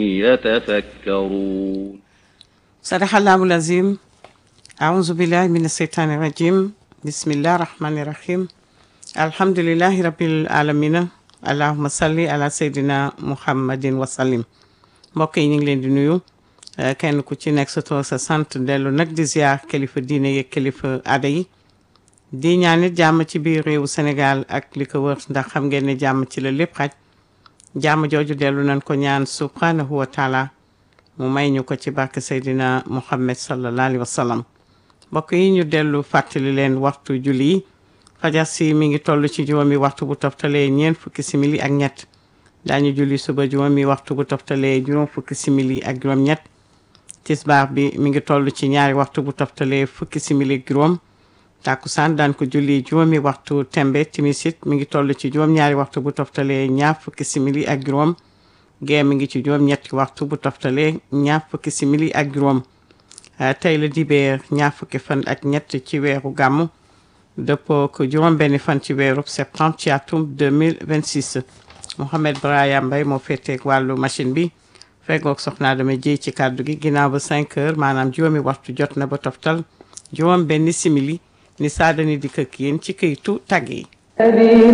يتفكرون صدق الله العظيم أعوذ بالله من الشيطان الرجيم بسم الله الرحمن الرحيم الحمد لله رب العالمين اللهم صل على سيدنا محمد وسلم mbokk yi ñu ngi leen di nuyu eh, kenn ku ci nekk sa tur sa sant dellu nag di ziar kilifa diine yeeg kilifa aada yi di ñaan it jàmm ci biir réewu Sénégal ak li ko wër ndax xam ngeen ne jàmm ci la lépp xaj jàmm jooju dellu nañ ko ñaan subhanahu wa taala mu may ñu ko ci barke Seydina Muhammad sallallahu alayhi wa sallam mbokk yi ñu dellu fàttali leen waxtu julli yi fajar si mi ngi toll ci juróomi waxtu bu toftalee ñeent fukki simili ak ñett daañu julli suba juróomi waxtu bu toftalee juróom fukki simili ak juróom ñett tisbaar bi mi ngi toll ci ñaari waxtu bu toftalee fukki simili ak juróom tàkkusaan daan ko julli juróomi waxtu tembe timisit mi ngi toll ci juróom ñaari waxtu bu toftalee ñaar fukki simili ak juróom gee mi ngi ci juróom ñetti waxtu bu toftalee ñaar fukki simili ak juróom Uh, tey la dibeer ñaar fukki fan ak ñett ci weeru gàmmu dëppoo ko juróom benn fan ci weeru septembre ci atum 2026 Mohamed Brahima Mbaye moo féeteeg wàllu machine bi feggoog soxnaa dama jéy ci kàddu gi ginnaaw ba 5 heures maanaam juróomi waxtu jot na ba toftal juróom benn simili ni saadani di këkk yéen ci këytu tàgg yi